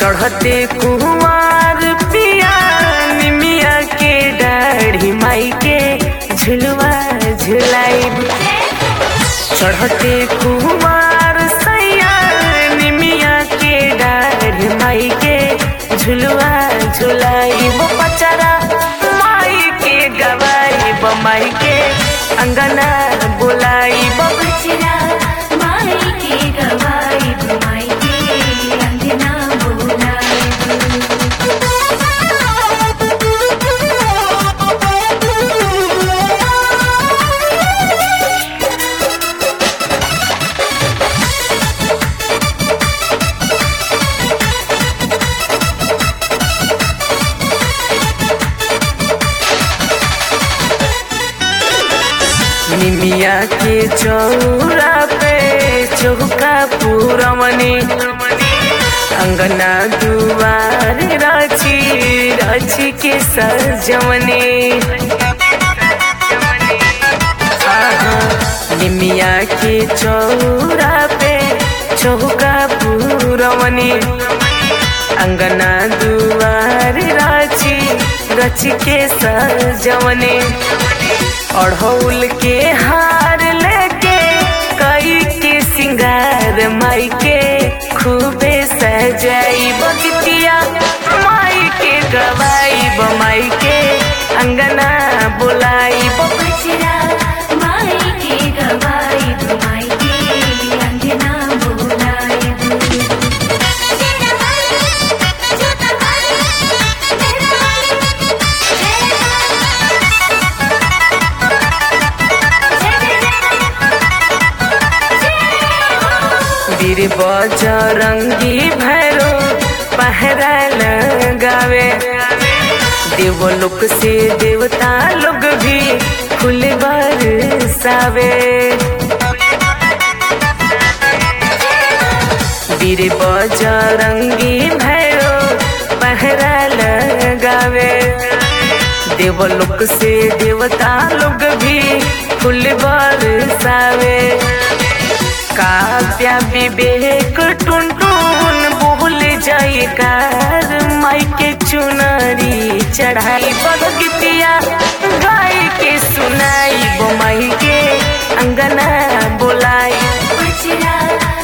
चढ़ते कुमार पिया निमिया के दाढ़ी माई के झुलवा झुलाइब चढ़ते कुमार सैया निमिया के दाढ़ी माई के झुलवा झुलाइब पचरा माई के गवाइब माई के अंगना बुलाइब बचरा माई के गवाई माई के अंगना निमिया के चौरा पे चौका पूरमनी अंगना दुआर राची राची के सजमनी आहा, निमिया के चौरा पे चौका पूरमनी अंगना दुआर राची रच के सजमनी अढ़ौल के हार लेके कई के सिंगार माई के खूबे सजाई बगतिया माई के गवाई माई के अंगना बुलाई बचरा माई के गवाई माई के अंगना बुलाई वीर बजरंगी भैरो पहरा लगावे देवलोक से देवता लोग भी फूल बरसावे वीर बजरंगी भैरो पहरा लगावे देवलोक से देवता लोग भी फूल बरसावे काव्या विवेक टुन टुन बोल जाए कार माई के चुनरी चढ़ाई बगतिया गाय के सुनाई माई के अंगना बोलाई बचरा